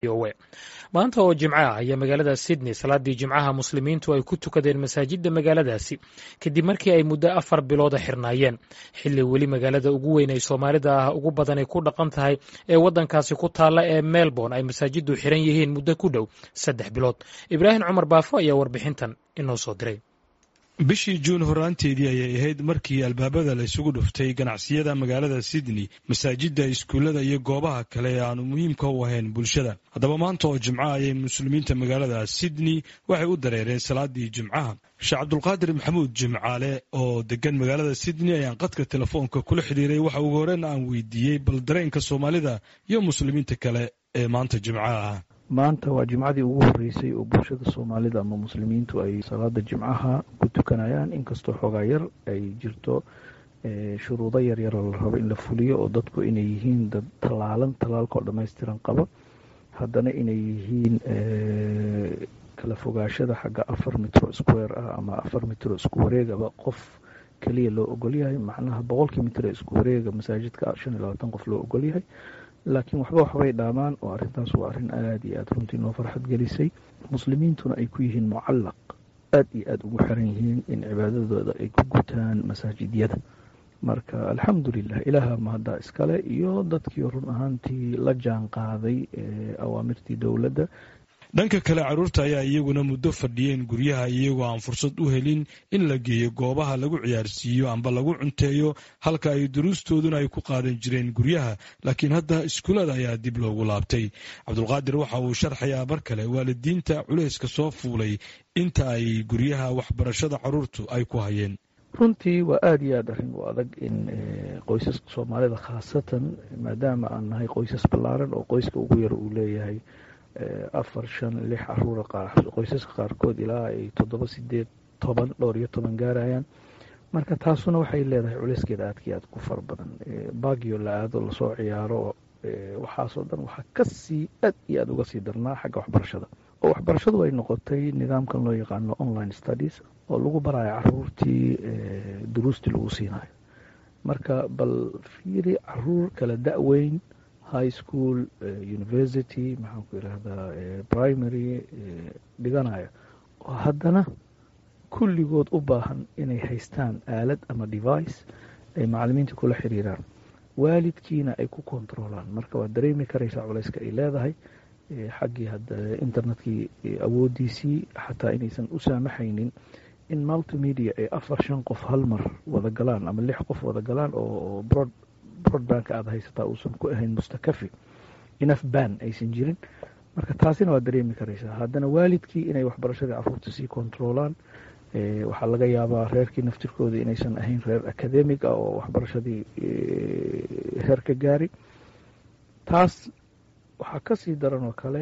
o a maanta oo jimco ah ayaa magaalada sydney salaadii jimcaha muslimiintu ay ku tukadeen masaajidda magaaladaasi kadib markii ay muddo afar bilooda xirnaayeen xilli weli magaalada ugu weyn ay soomaalida ah ugu badanay ku dhaqan tahay ee waddankaasi ku taalla ee melbourne ay masaajiddu xiran yihiin muddo ku dhow saddex bilood ibraahim cumar baafo ayaa warbixintan inoo soo diray bishii juun horaanteedii ayay ahayd markii albaabada la isugu dhuftay ganacsiyada magaalada sydney masaajidda iskuullada iyo goobaha kale ee aanu muhiimka u ahayn bulshada haddaba maanta oo jimco ayay muslimiinta magaalada sydney waxay u dareereen salaadii jimcaha sheekh cabdulqaadir maxamuud jimcaale oo degan magaalada sydney ayaan qadka telefoonka kula xidhiiray waxa ugu horeen aan weydiiyey bal dareenka soomaalida iyo muslimiinta kale ee maanta jimcaha ah maanta waa jimcadii ugu horreysay oo bulshada soomaalida ama muslimiintu ay salaada jimcaha ku tukanayaan inkastoo xoogaa yar ay jirto shuruudo yaryaroo la rabo in la fuliyo oo dadku inay yihiin dad tallaalan tallaalkaoo dhammaystiran qaba haddana inay yihiin kala fogaashada xagga afar mitro square ah ama afar mitro isku wareegaba qof keliya loo ogolyahay macnaha boqolkii mitro isku wareega masaajidka shan iyo labaatan qof loo ogolyahay laakiin waxba waxbay dhaamaan oo arrintaas waa arrin aada iyo aada runtii noo farxad gelisay muslimiintuna ay ku yihiin mucallaq aada iyo aada ugu xiran yihiin in cibaadadooda ay ku gutaan masaajidyada marka alxamdulilah ilaaha mahaddaa iskale iyo dadkii run ahaantii la jaan qaaday awaamirtii dowladda dhanka kale carruurta ayaa iyaguna muddo fadhiyeen guryaha iyagoo aan fursad u helin in la geeyo goobaha lagu ciyaarsiiyo amba lagu cunteeyo halka ay duruustooduna ay ku qaadan jireen guryaha laakiin hadda iskuulada ayaa dib loogu laabtay cabdulqaadir waxa uu sharxayaa mar kale waalidiinta culayska soo fuulay inta ay guryaha waxbarashada carruurtu ay ku hayeen runtii waa aada iyo aada arrin u adag in qoysaska soomaalida khaasatan maadaama aan nahay qoysas ballaaran oo qoyska ugu yar uu leeyahay afar shan lix caruura qoysaska qaarkood ilaa ay toddoba sideed toban dhowr iyo toban gaarayaan marka taasuna waxay leedahay culeyskeeda aadkii aad ku fara badan baagio la aado lasoo ciyaaro waxaasoo dhan waxaa kasii aad iyo aada uga sii darnaa xagga waxbarashada oo waxbarashadu ay noqotay nidaamkan loo yaqaano online studies oo lagu barayo caruurtii duruustii lagu siinayo marka bal fiiri caruur kala da-weyn high school university maxaan ku yidhaahdaa primary dhiganaya oo haddana kulligood u baahan inay haystaan aalad ama device ay macalimiinta kula xiriiraan waalidkiina ay ku kontroolaan marka waad dareemi karaysaa culayska ay leedahay xaggii hadda internetkii awoodiisii xataa inaysan u saamaxaynin in multimedia ay afar shan qof hal mar wada galaan ama lix qof wada galaan oo broad broadbanka aada haysataa uusan ku ahayn mustakafi inaf ban aysan jirin marka taasina waa dareemi karaysaa haddana waalidkii inay waxbarashadii caruurta sii kontroolaan waxaa laga yaabaa reerkii naftirkooda inaysan ahayn reer academic ah oo waxbarashadii heer ka gaari taas waxaa kasii daran oo kale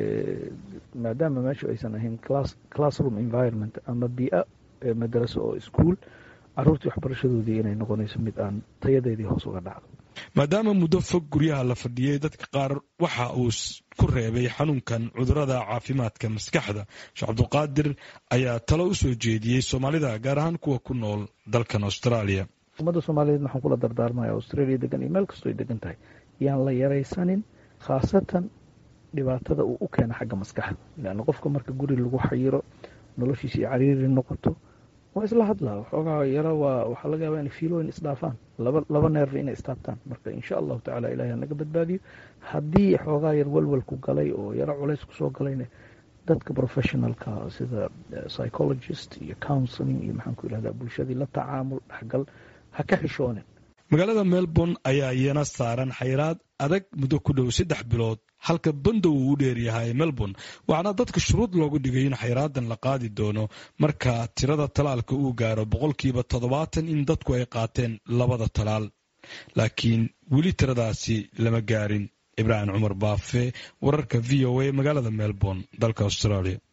maadaama meeshu aysan ahayn classroom environment ama bia madraso oo ischool caruurtii waxbarashadoodii inay noqonayso mid aan tayadeedii hoos uga dhacdo maadaama muddo fog guryaha la fadhiyey dadka qaar waxa uu ku reebay xanuunkan cudurada caafimaadka maskaxda sheekh cabdulqaadir ayaa talo u soo jeediyey soomaalida gaar ahaan kuwa ku nool dalkan australia ummadda soomaaliyeed waxaan kula dardaarmaya australia degan iyo meel kastoo ay degan tahay yaan la yaraysanin khaasatan dhibaatada uu u keena xagga maskaxda leanna qofka marka guri lagu xayiro noloshiisa iyo cariiri noqoto waa isla hadlaa waxoogaa yaro waa waxaa laga yaabaa inay fiilooyin isdhaafaan laba laba neerfa inay istaabtaan marka insha allahu tacala ilahi hanaga badbaadiyo haddii xoogaa yar walwalku galay oo yaro culays kusoo galayna dadka professionalka sida psychologist iyo counseling iyo maxaan ku yidhahdaa bulshadii la tacaamul dhexgal ha ka xishoonin magaalada melbourne ayaa iyana saaran xayraad adag muddo ku dhow saddex bilood halka bandow uu u dheeryahay melbourne waxaana dadka shuruud loogu dhigay in xayraadan la qaadi doono marka tirada talaalka uu gaaro boqolkiiba toddobaatan in dadku ay qaateen labada talaal laakiin weli tiradaasi lama gaarin ibraahim cumar baafe wararka v o a magaalada melbourne dalka australia